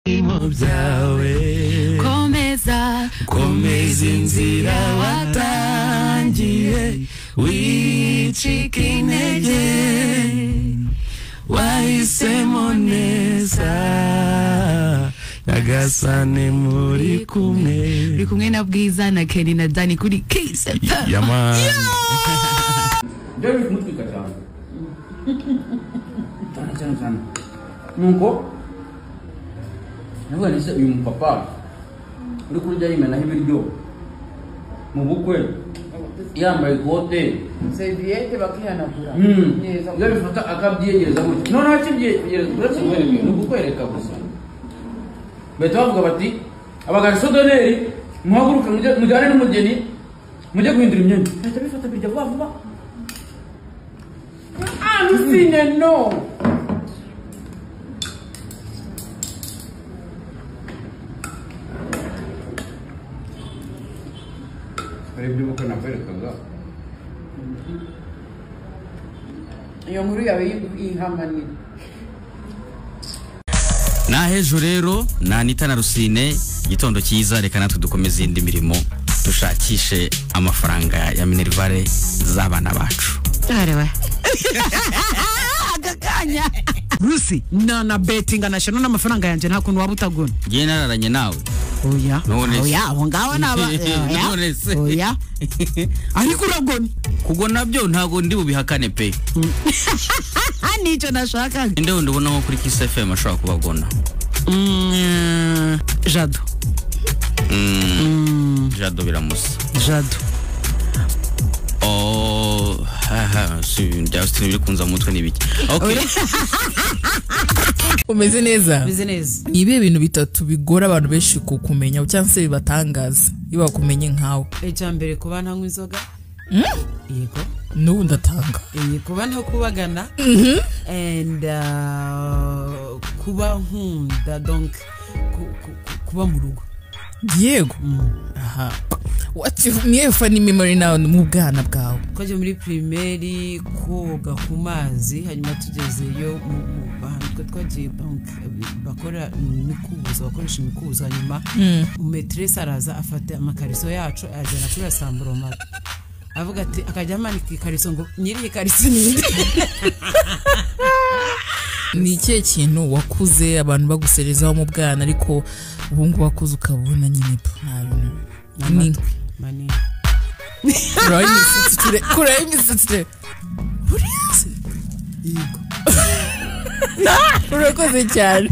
ibyago byawe komeza komeza inzira watangiye wicika intege wahisemo neza nyagasane muri kumwe uri kumwe na bwiza na keri na dani kuri kisepemu yamani byari biri kumutwika cyane cyane cyane cyane nuko navuga nise uyu mupapa uri kurya yimenaho ibiryo mu bukwe yambaye ikote seriviyete bakihanagura Mm. neza iyo bifata akabyiyegereza gutya noneho akibyiyegereza uretse kumwereka ni ukukwereka gusa bahita bavuga bati abagarisodoneri muhaguruke mujye- mujyane n'umugeni mujye guhindura imyenda bahita bifata birya vuba vuba ah ntusine no hari ibyo ubukwe nakwerekaga iyo nkuru yawe y- yihamanira ni ahejo rero ni anita na rusine igitondo cyiza reka natwe dukomeze iyindi mirimo dushakishe amafaranga ya minerivare z'abana bacu rusi na na betinga na shano n'amafaranga yanjye nta kuntu waba utagura ngiye nararanye nawe oya None se. oya aho ngaho ni aba oya, None se. oya ariko uragona kugwa nabyo ntabwo ndi bubihakane pe ah nicyo nashakaga ninde wundi ubona nko kuri kiss fm ashobora kubagona Mm, jado jado biramusa jado Oh, haha, si Justin biri kunza mu mutwe ni biki okay umeze neza bize neza ni ibihe bintu bitatu bigora abantu benshi kukumenya cyangwa se bibatangaza iyo bakumenye nkawe icya mbere kuba ntanywa inzoga yego n'ubu ndatanga Eh, kuba ntakubagana and uh, kuba nkunda donc ku- ku- ku- kuba mu rugo yego aha What if- niyo fani memory nawe mu bwana bwawe twajya muri pirimeri koga ku mazi hanyuma tugezeyo mu- mu- ahantu twe twagiye donc bakora imikubuzo bakoresha imikubuzo hanyuma metiresi araza afata amakariso yacu ajyana kuri asamburomara avuga ati akajya amanika ikariso ngo nyiri ikariso ni inde?" ni ikihe kintu wakuze abantu baguserezaho mu bwana ariko ubu ngubu wakuze ukabona nyine pe, nta bintu ni Mani. kuraho imisatsi ture kuraho imisatsi ture buriya se yego urakoze cyane